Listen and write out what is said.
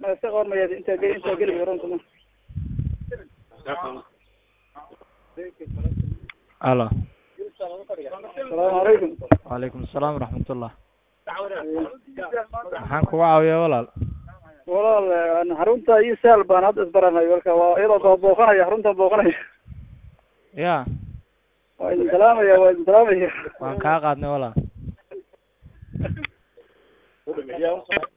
ma iska qormaya intaa geli intaa geli runta ma alo asalaamu calaykum wacalaykum asalaam waraxmatullah maxaan kuga caawiyaa walaal walaal xarunta iyo sahal baan hadda isbaranay marka waa iyadoo baa booqanaya xaruntan booqanaya ya waa idin salaamaya waa idin salaamaya waan kaa qaadnay walaal